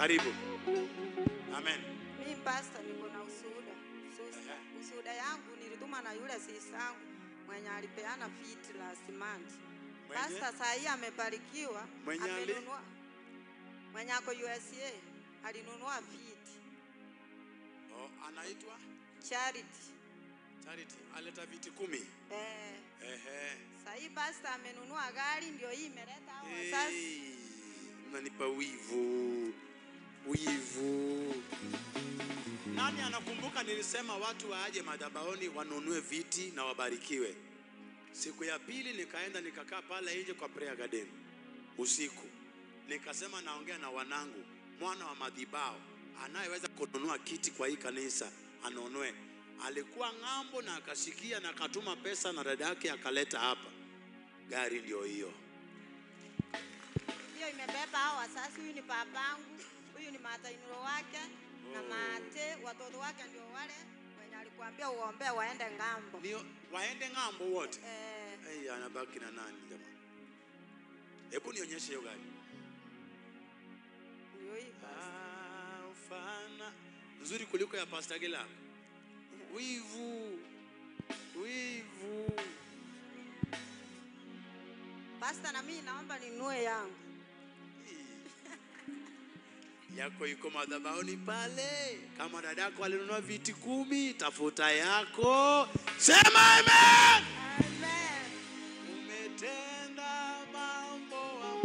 Karibu. Amen. Mi pasta, niko na ushuhuda. Usu- Ehe. Ushuhuda yangu nilituma na yule sisangu mwenye alipeana fiti last month. Mwenye? Pasta saa hii amebarikiwa, Mwenye ali- amenunua mwenye ako USA alinunua fiti Oh, anaitwa Charity. Charity. Aleta viti kumi. Eh, Ehe. saa hii pasta amenunua gari, ndio hii imeleta hao wazazi. Hey, mnanipa wivu wivu. Nani anakumbuka nilisema watu waaje madhabahuni wanunue viti na wabarikiwe? Siku ya pili nikaenda nikakaa pale nje kwa prayer garden usiku, nikasema naongea na wanangu, mwana wa madhibao anayeweza kununua kiti kwa hii kanisa anunue. Alikuwa ng'ambo na akasikia na akatuma pesa na dada yake akaleta hapa. Gari ndio hiyo. Hiyo imebeba hao wazazi. Huyu ni babangu, huyu ni matainuro wake na Oh. mate, watoto wake ndio wale wenye alikuambia uombee waende ngambo. Ndio waende ng'ambo wote. Eh, Hey, anabaki na nani jamani? Hebu nionyeshe hiyo gari. ndio hii pasta. Ah, ufana nzuri kuliko ya Pastor Gela. Wivu, wivu. Pasta, na mimi naomba ninunue yangu. yako iko madhabahuni pale. Kama dadako alinunua viti kumi, tafuta yako. Sema amen.